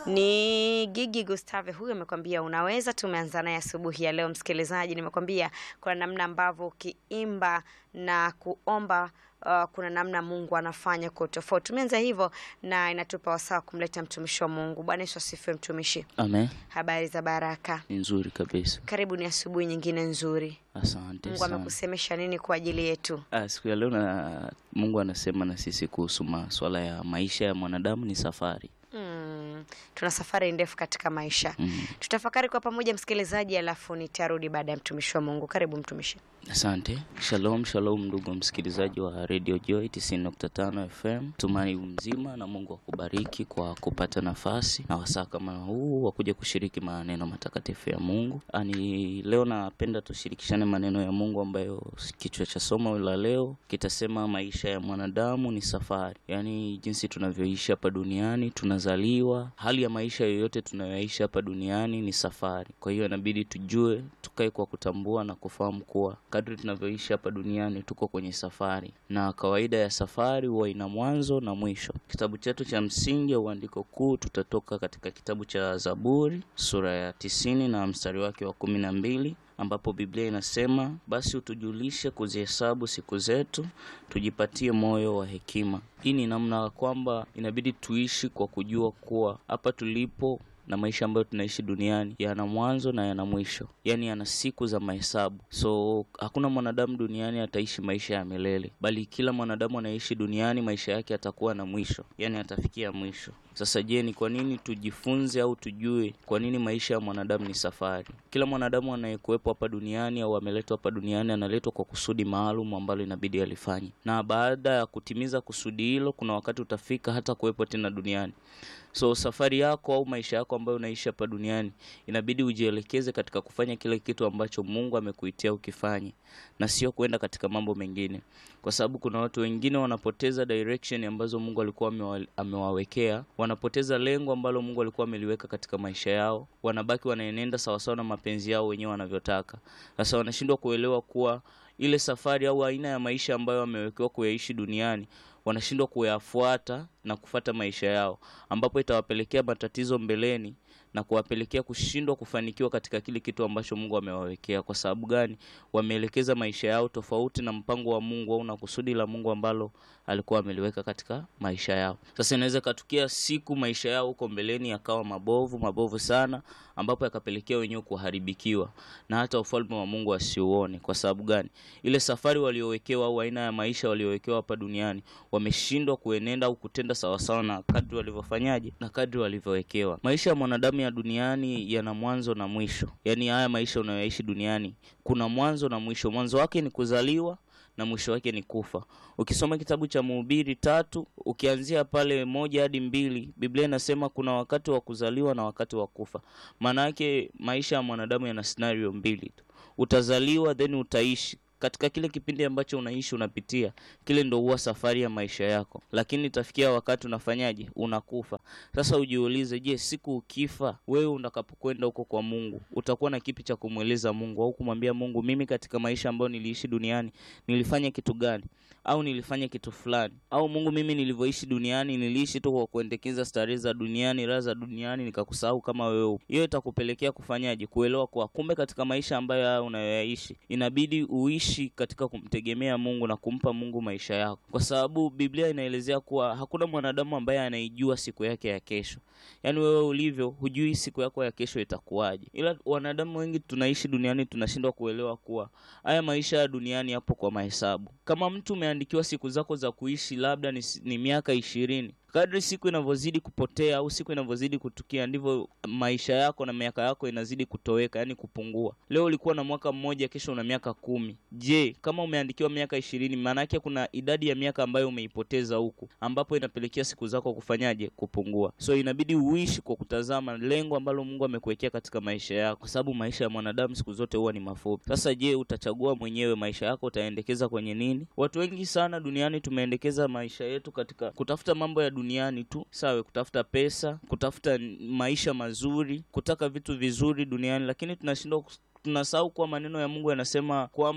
Ni Gigi Gustave huyu amekwambia unaweza. Tumeanza naye asubuhi ya leo, msikilizaji, nimekwambia kuna namna ambavyo ukiimba na kuomba uh, kuna namna Mungu anafanya kwa tofauti. Tumeanza hivyo na inatupa wasaa kumleta mtumishi wa Mungu. Bwana Yesu asifiwe. Mtumishi, Amen. habari za baraka? Ni nzuri kabisa. Karibu, ni asubuhi nyingine nzuri. Asante Mungu sana. amekusemesha nini kwa ajili yetu? Ah, siku ya leo na Mungu anasema na sisi kuhusu masuala ya maisha ya mwanadamu ni safari. Mm, tuna safari ndefu katika maisha. Mm. Tutafakari kwa pamoja msikilizaji, alafu nitarudi baada ya mtumishi wa Mungu. Karibu mtumishi. Asante. Shalom, shalom ndugu msikilizaji wa Radio Joy 90.5 FM. Tumai mzima na Mungu akubariki kwa kupata nafasi na wasaa kama huu wa kuja kushiriki maneno matakatifu ya Mungu. Ani leo napenda tushirikishane maneno ya Mungu ambayo kichwa cha somo la leo kitasema maisha ya mwanadamu ni safari. Yaani jinsi tunavyoishi hapa duniani, tunazaliwa, hali ya maisha yoyote tunayoishi hapa duniani ni safari. Kwa hiyo inabidi tujue, tukae kwa kutambua na kufahamu kuwa kadri tunavyoishi hapa duniani tuko kwenye safari, na kawaida ya safari huwa ina mwanzo na mwisho. Kitabu chetu cha msingi au andiko kuu tutatoka katika kitabu cha Zaburi sura ya tisini na mstari wake wa kumi na mbili ambapo Biblia inasema basi utujulishe kuzihesabu siku zetu, tujipatie moyo wa hekima. Hii ni namna kwamba inabidi tuishi kwa kujua kuwa hapa tulipo na maisha ambayo tunaishi duniani yana mwanzo na yana mwisho, yaani yana siku za mahesabu. So hakuna mwanadamu duniani ataishi maisha ya milele, bali kila mwanadamu anaishi duniani maisha yake atakuwa na mwisho, yaani atafikia mwisho. Sasa je, ni kwa nini tujifunze au tujue kwa nini maisha ya mwanadamu ni safari? Kila mwanadamu anayekuwepo hapa duniani au ameletwa hapa duniani analetwa kwa kusudi maalum ambalo inabidi alifanye, na baada ya kutimiza kusudi hilo, kuna wakati utafika hata kuwepo tena duniani. So safari yako au maisha yako ambayo unaishi hapa duniani inabidi ujielekeze katika kufanya kile kitu ambacho Mungu amekuitia ukifanye, na sio kwenda katika mambo mengine, kwa sababu kuna watu wengine wanapoteza direction ambazo Mungu alikuwa amewa- amewawekea, wanapoteza lengo ambalo Mungu alikuwa ameliweka katika maisha yao, wanabaki wanaenenda sawasawa na mapenzi yao wenyewe wanavyotaka. Sasa wanashindwa kuelewa kuwa ile safari au aina ya maisha ambayo wamewekewa kuyaishi duniani wanashindwa kuyafuata na kufata maisha yao, ambapo itawapelekea matatizo mbeleni na kuwapelekea kushindwa kufanikiwa katika kile kitu ambacho Mungu amewawekea. Kwa sababu gani? Wameelekeza maisha yao tofauti na mpango wa Mungu au na kusudi la Mungu ambalo alikuwa ameliweka katika maisha yao. Sasa inaweza ikatukia siku maisha yao huko mbeleni yakawa mabovu mabovu sana, ambapo yakapelekea wenyewe kuharibikiwa na hata ufalme wa Mungu asiuone. Kwa sababu gani? Ile safari waliowekewa au aina ya maisha waliowekewa hapa duniani wameshindwa kuenenda au kutenda sawasawa na kadri walivyofanyaje na kadri walivyowekewa. Maisha ya mwanadamu ya duniani yana mwanzo na mwisho, yaani haya maisha unayoishi duniani kuna mwanzo na mwisho. Mwanzo wake ni kuzaliwa na mwisho wake ni kufa. Ukisoma kitabu cha Mhubiri tatu ukianzia pale moja hadi mbili, Biblia inasema kuna wakati wa kuzaliwa na wakati wa kufa. Maana yake maisha ya mwanadamu yana scenario mbili tu, utazaliwa then utaishi katika kile kipindi ambacho unaishi unapitia kile ndo huwa safari ya maisha yako, lakini itafikia wakati unafanyaje? Unakufa. Sasa ujiulize, je, siku ukifa wewe utakapokwenda huko kwa Mungu utakuwa na kipi cha kumweleza Mungu au kumwambia Mungu, mimi katika maisha ambayo niliishi duniani nilifanya kitu gani? Au nilifanya kitu fulani? Au Mungu, mimi nilivyoishi duniani niliishi tu kwa kuendekeza starehe za duniani, raha za duniani, nikakusahau kama wewe upo. Hiyo itakupelekea kufanyaje? Kuelewa kwa kumbe katika maisha ambayo haya unayoyaishi inabidi uishi katika kumtegemea Mungu na kumpa Mungu maisha yako, kwa sababu Biblia inaelezea kuwa hakuna mwanadamu ambaye anaijua siku yake ya kesho. Yaani wewe ulivyo, hujui siku yako ya kesho itakuwaje, ila wanadamu wengi tunaishi duniani tunashindwa kuelewa kuwa haya maisha ya duniani yapo kwa mahesabu. Kama mtu umeandikiwa siku zako za kuishi labda ni, ni miaka ishirini kadri siku inavyozidi kupotea au siku inavyozidi kutukia ndivyo maisha yako na miaka yako inazidi kutoweka, yani kupungua. Leo ulikuwa na mwaka mmoja, kesho una miaka kumi. Je, kama umeandikiwa miaka ishirini, maana yake kuna idadi ya miaka ambayo umeipoteza huku, ambapo inapelekea siku zako kufanyaje? Kupungua. So inabidi uishi kwa kutazama lengo ambalo Mungu amekuwekea katika maisha yako, kwa sababu maisha ya mwanadamu siku zote huwa ni mafupi. Sasa je, utachagua mwenyewe maisha yako utaendekeza kwenye nini? Watu wengi sana duniani tumeendekeza maisha yetu katika kutafuta mambo ya duniani tu, sawa, kutafuta pesa, kutafuta maisha mazuri, kutaka vitu vizuri duniani, lakini tunashindwa tunasahau kuwa maneno ya Mungu yanasema kwamba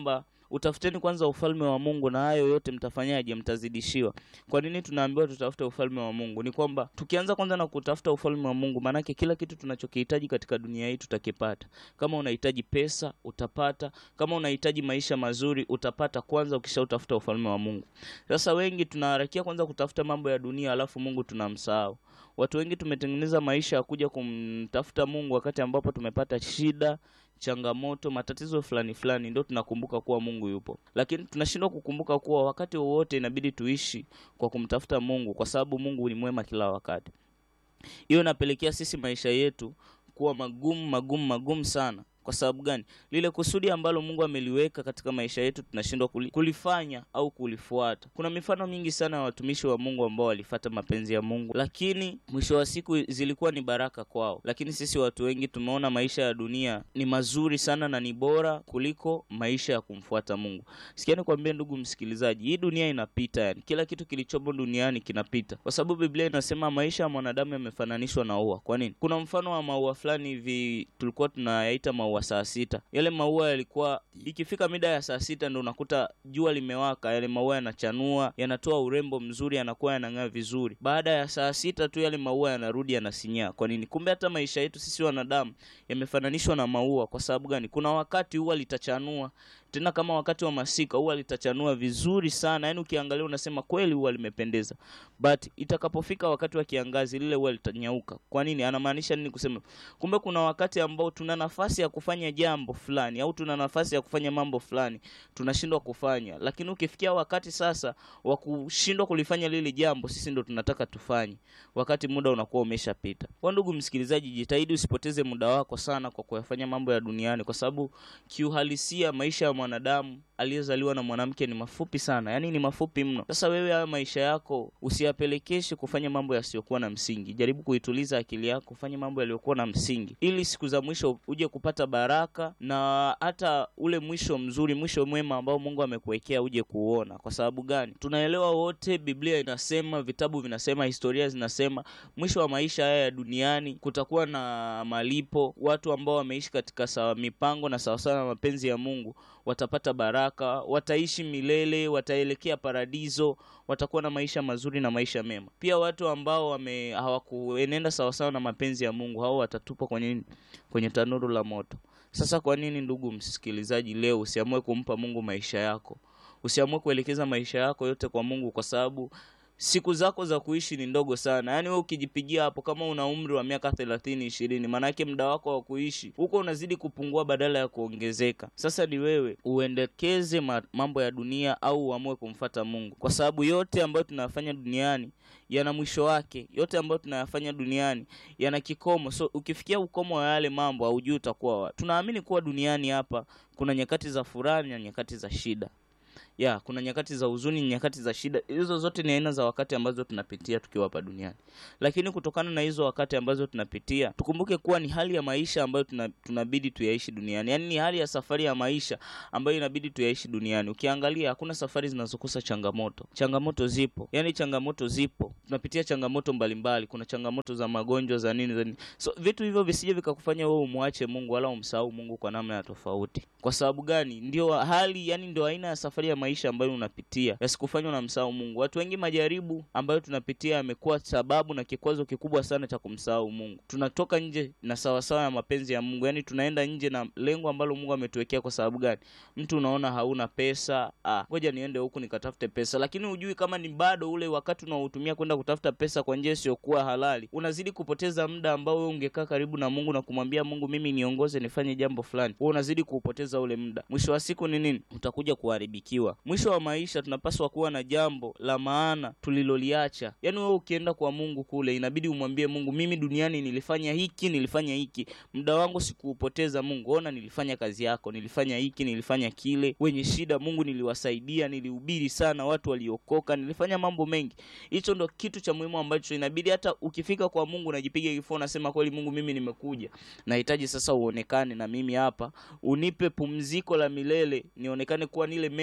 utafuteni kwanza ufalme wa Mungu na hayo yote mtafanyaje? Mtazidishiwa. Kwa nini tunaambiwa tutafute ufalme wa Mungu? Ni kwamba tukianza kwanza na kutafuta ufalme wa Mungu, maanake kila kitu tunachokihitaji katika dunia hii tutakipata. Kama unahitaji pesa utapata, kama unahitaji maisha mazuri utapata, kwanza ukishautafuta ufalme wa Mungu. Sasa wengi tunaharakia kwanza kutafuta mambo ya dunia, alafu Mungu tunamsahau. Watu wengi tumetengeneza maisha ya kuja kumtafuta Mungu wakati ambapo tumepata shida, changamoto, matatizo fulani fulani, ndio tunakumbuka kuwa Mungu yupo, lakini tunashindwa kukumbuka kuwa wakati wowote inabidi tuishi kwa kumtafuta Mungu, kwa sababu Mungu ni mwema kila wakati. Hiyo inapelekea sisi maisha yetu kuwa magumu magumu magumu sana. Kwa sababu gani? Lile kusudi ambalo Mungu ameliweka katika maisha yetu tunashindwa kuli, kulifanya au kulifuata. Kuna mifano mingi sana ya watumishi wa Mungu ambao walifata mapenzi ya Mungu, lakini mwisho wa siku zilikuwa ni baraka kwao. Lakini sisi watu wengi tumeona maisha ya dunia ni mazuri sana na ni bora kuliko maisha ya kumfuata Mungu. Sikia nikwambie, ndugu msikilizaji, hii dunia inapita, yani kila kitu kilichomo duniani kinapita, kwa sababu Biblia inasema maisha ya mwanadamu yamefananishwa na ua. Kwa nini? Kuna mfano wa maua fulani hivi tulikuwa tunayaita maua saa sita. Yale maua yalikuwa ikifika mida ya saa sita ndo unakuta jua limewaka, yale maua yanachanua, yanatoa urembo mzuri, yanakuwa yanang'aa vizuri. Baada ya saa sita tu yale maua yanarudi yanasinyaa. Kwa nini? Kumbe hata maisha yetu sisi wanadamu yamefananishwa na maua. Kwa sababu gani? Kuna wakati ua litachanua tena kama wakati wa masika ua litachanua vizuri sana, yaani ukiangalia unasema kweli ua limependeza, but itakapofika wakati wa kiangazi lile ua litanyauka. Kwa nini? Anamaanisha nini kusema? Kumbe kuna wakati ambao tuna nafasi ya kufanya jambo fulani au tuna nafasi ya kufanya mambo fulani tunashindwa kufanya, lakini ukifikia wakati sasa wa kushindwa kulifanya lile jambo, sisi ndo tunataka tufanye, wakati muda unakuwa umeshapita. Kwa ndugu msikilizaji, jitahidi usipoteze muda wako sana kwa kuyafanya mambo ya duniani, kwa sababu kiuhalisia maisha ya mwanadamu aliyezaliwa na mwanamke ni mafupi sana, yaani ni mafupi mno. Sasa wewe hayo maisha yako usiyapelekeshe kufanya mambo yasiyokuwa na msingi. Jaribu kuituliza akili yako, ufanye mambo yaliyokuwa na msingi, ili siku za mwisho uje kupata baraka na hata ule mwisho mzuri, mwisho mwema ambao Mungu amekuwekea uje kuuona. Kwa sababu gani? Tunaelewa wote, Biblia inasema, vitabu vinasema, historia zinasema, mwisho wa maisha haya ya duniani kutakuwa na malipo. Watu ambao wameishi katika sawa mipango na sawasawa na mapenzi ya Mungu watapata baraka, wataishi milele, wataelekea paradiso, watakuwa na maisha mazuri na maisha mema. Pia watu ambao wame hawakuenenda sawasawa na mapenzi ya Mungu, hao watatupwa kwenye kwenye tanuru la moto. Sasa kwa nini, ndugu msikilizaji, leo usiamue kumpa Mungu maisha yako? Usiamue kuelekeza maisha yako yote kwa Mungu, kwa sababu siku zako za kuishi ni ndogo sana. Yaani wewe ukijipigia hapo, kama una umri wa miaka thelathini ishirini, maanake muda wako wa kuishi huko unazidi kupungua badala ya kuongezeka. Sasa ni wewe uendekeze mambo ya dunia au uamue kumfata Mungu, kwa sababu yote ambayo tunayafanya duniani yana mwisho wake. Yote ambayo tunayafanya duniani yana kikomo. So ukifikia ukomo wa yale mambo, haujui utakuwa wapi. Tunaamini kuwa duniani hapa kuna nyakati za furaha na nyakati za shida ya kuna nyakati za huzuni, nyakati za shida. Hizo zote ni aina za wakati ambazo tunapitia tukiwa hapa duniani, lakini kutokana na hizo wakati ambazo tunapitia, tukumbuke kuwa ni hali ya maisha ambayo tuna, tunabidi tuyaishi duniani. Yaani ni hali ya safari ya maisha ambayo inabidi tuyaishi duniani. Ukiangalia hakuna safari zinazokosa changamoto. Changamoto zipo, yaani changamoto zipo, tunapitia changamoto mbalimbali. Kuna changamoto za magonjwa za nini za nini, so vitu hivyo visije vikakufanya wewe umwache Mungu wala umsahau Mungu kwa namna ya tofauti. Kwa sababu gani? Ndio hali, yani ndio aina ya safari ya maisha ambayo unapitia yasikufanya unamsahau Mungu. Watu wengi majaribu ambayo tunapitia yamekuwa sababu na kikwazo kikubwa sana cha kumsahau Mungu. Tunatoka nje na sawasawa ya mapenzi ya Mungu, yaani tunaenda nje na lengo ambalo Mungu ametuwekea. Kwa sababu gani? Mtu unaona hauna pesa, ah, ngoja niende huku nikatafute pesa, lakini hujui kama ni bado ule wakati unaotumia kwenda kutafuta pesa kwa njia isiyokuwa halali, unazidi kupoteza muda ambao wewe ungekaa karibu na Mungu na kumwambia Mungu, mimi niongoze nifanye jambo fulani, wewe unazidi kuupoteza ule muda. Mwisho wa siku ni nini? Utakuja kuharibikiwa. Mwisho wa maisha tunapaswa kuwa na jambo la maana tuliloliacha. Yaani wewe ukienda kwa Mungu kule, inabidi umwambie Mungu, mimi duniani nilifanya hiki, nilifanya hiki, muda wangu sikuupoteza. Mungu, ona, nilifanya kazi yako, nilifanya hiki, nilifanya kile. Wenye shida, Mungu, niliwasaidia, nilihubiri sana, watu waliokoka, nilifanya mambo mengi. Hicho ndo kitu cha muhimu ambacho inabidi hata ukifika kwa Mungu unajipiga kifua, unasema kweli, Mungu, mimi nimekuja, nahitaji sasa uonekane na mimi hapa, unipe pumziko la milele, nionekane kuwa nile mema ya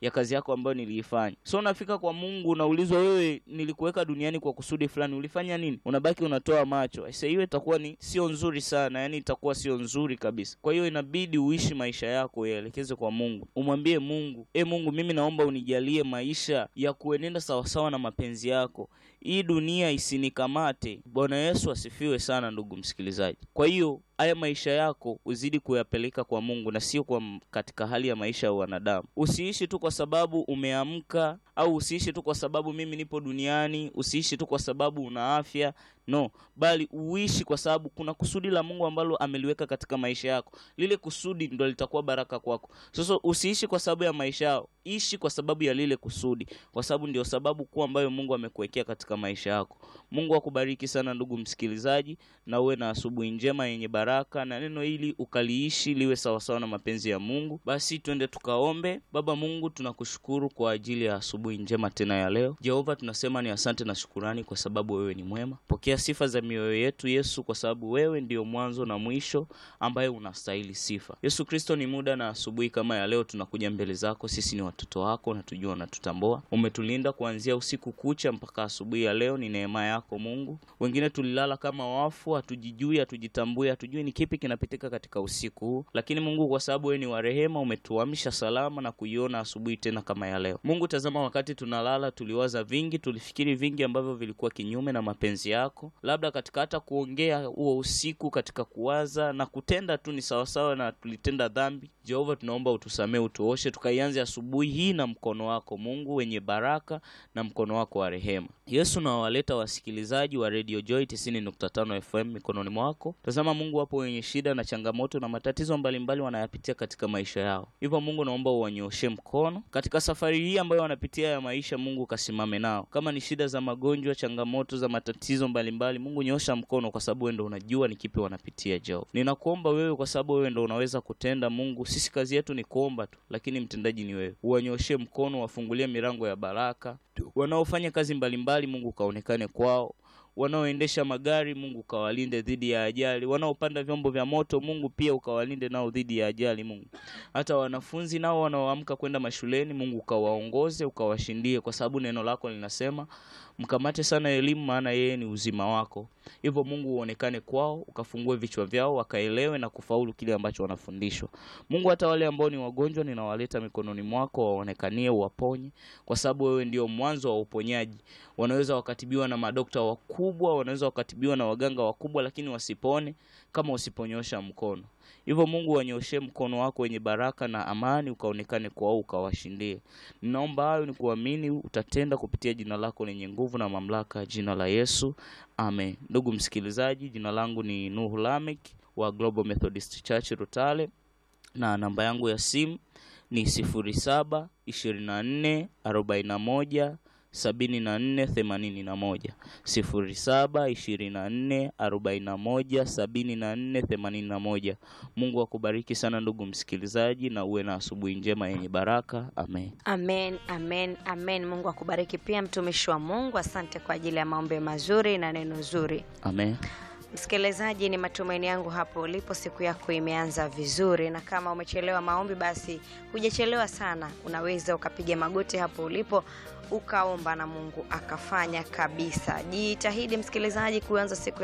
ya kazi yako ambayo niliifanya. So unafika kwa Mungu unaulizwa, wewe nilikuweka duniani kwa kusudi fulani, ulifanya nini? Unabaki unatoa macho. Sasa hiyo itakuwa ni sio nzuri sana, yani itakuwa sio nzuri kabisa. Kwa hiyo inabidi uishi maisha yako uyaelekeze kwa Mungu, umwambie Mungu, e Mungu, mimi naomba unijalie maisha ya kuenenda sawasawa na mapenzi yako hii dunia isinikamate. Bwana Yesu asifiwe sana, ndugu msikilizaji. Kwa hiyo haya maisha yako uzidi kuyapeleka kwa Mungu na sio kwa katika hali ya maisha ya wanadamu. Usiishi tu kwa sababu umeamka, au usiishi tu kwa sababu mimi nipo duniani, usiishi tu kwa sababu una afya no, bali uishi kwa sababu kuna kusudi la Mungu ambalo ameliweka katika maisha yako. Lile kusudi ndo litakuwa baraka kwako. Sasa usiishi kwa sababu ya maisha yao, ishi kwa sababu ya lile kusudi, kwa sababu ndio sababu kuu ambayo Mungu amekuwekea katika maisha yako. Mungu akubariki sana ndugu msikilizaji, na uwe na asubuhi njema yenye baraka, na neno hili ukaliishi liwe sawasawa na mapenzi ya Mungu. Basi twende tukaombe. Baba Mungu, tunakushukuru kwa ajili ya asubuhi njema tena ya leo. Jehova, tunasema ni asante na shukurani kwa sababu wewe ni mwema. Pokea sifa za mioyo yetu Yesu, kwa sababu wewe ndio mwanzo na mwisho ambaye unastahili sifa. Yesu Kristo, ni muda na asubuhi kama ya leo tunakuja mbele zako. Sisi ni watoto wako na tujua unatutambua. Umetulinda kuanzia usiku kucha mpaka asubuhi ya leo, ni neema yako Mungu. Wengine tulilala kama wafu, hatujijui, hatujitambui, hatujui ni kipi kinapitika katika usiku huu, lakini Mungu, kwa sababu wewe ni wa rehema, umetuamsha salama na kuiona asubuhi tena kama ya leo. Mungu, tazama, wakati tunalala tuliwaza vingi, tulifikiri vingi ambavyo vilikuwa kinyume na mapenzi yako, labda katika hata kuongea huo usiku, katika kuwaza na kutenda tu ni sawasawa na tulitenda dhambi. Jehova, tunaomba utusamee, utuoshe, tukaianze asubuhi hii na mkono wako Mungu wenye baraka na mkono wako wa rehema. Yesu, nawaleta wasikilizaji wa Radio Joy 90.5 FM mikononi mwako. Tazama Mungu, wapo wenye shida na changamoto na matatizo mbalimbali wanayapitia katika maisha yao, hivyo Mungu naomba uwanyooshe mkono katika safari hii ambayo wanapitia ya maisha. Mungu kasimame nao, kama ni shida za magonjwa, changamoto za matatizo mbalimbali, Mungu nyoosha mkono, kwa sababu wewe ndo unajua ni kipi wanapitia. Jehova, ninakuomba wewe, kwa sababu wewe ndo unaweza kutenda. Mungu, sisi kazi yetu ni kuomba tu, lakini mtendaji ni wewe. Uwanyooshe mkono, wafungulie milango ya baraka. Wanaofanya kazi mbalimbali, Mungu kaonekane kwao wanaoendesha magari Mungu ukawalinde dhidi ya ajali, wanaopanda vyombo vya moto Mungu pia ukawalinde nao dhidi ya ajali. Mungu hata wanafunzi nao wanaoamka kwenda mashuleni Mungu ukawaongoze, ukawashindie, kwa sababu neno lako linasema mkamate sana elimu, maana yeye ni uzima wako. Hivyo Mungu uonekane kwao, ukafungue vichwa vyao, wakaelewe na kufaulu kile ambacho wanafundishwa. Mungu, hata wale ambao ni wagonjwa ninawaleta mikononi mwako, waonekanie, uwaponye, kwa sababu wewe ndio mwanzo wa uponyaji. Wanaweza wakatibiwa na madokta wakubwa, wanaweza wakatibiwa na waganga wakubwa, lakini wasipone kama usiponyosha mkono. Hivyo Mungu, wanyoshee mkono wako wenye baraka na amani, ukaonekane kwao, ukawashindie. Ninaomba hayo ni kuamini utatenda kupitia jina lako lenye nguvu na mamlaka, jina la Yesu, amen. Ndugu msikilizaji, jina langu ni Nuhu Lamek wa Global Methodist Church Rutale, na namba yangu ya simu ni sifuri saba ishirini na nne arobaini na moja sabini na nne themanini na moja sifuri saba ishirini na nne arobaini na moja sabini na nne themanini na moja. Mungu akubariki sana ndugu msikilizaji, na uwe na asubuhi njema yenye baraka. Amen. Amen, amen, amen. Mungu akubariki pia mtumishi wa Mungu. Asante kwa ajili ya maombi mazuri na neno zuri. Amen. Msikilizaji, ni matumaini yangu hapo ulipo siku yako imeanza vizuri, na kama umechelewa maombi, basi hujachelewa sana. Unaweza ukapiga magoti hapo ulipo ukaomba na Mungu akafanya kabisa. Jitahidi msikilizaji, kuanza siku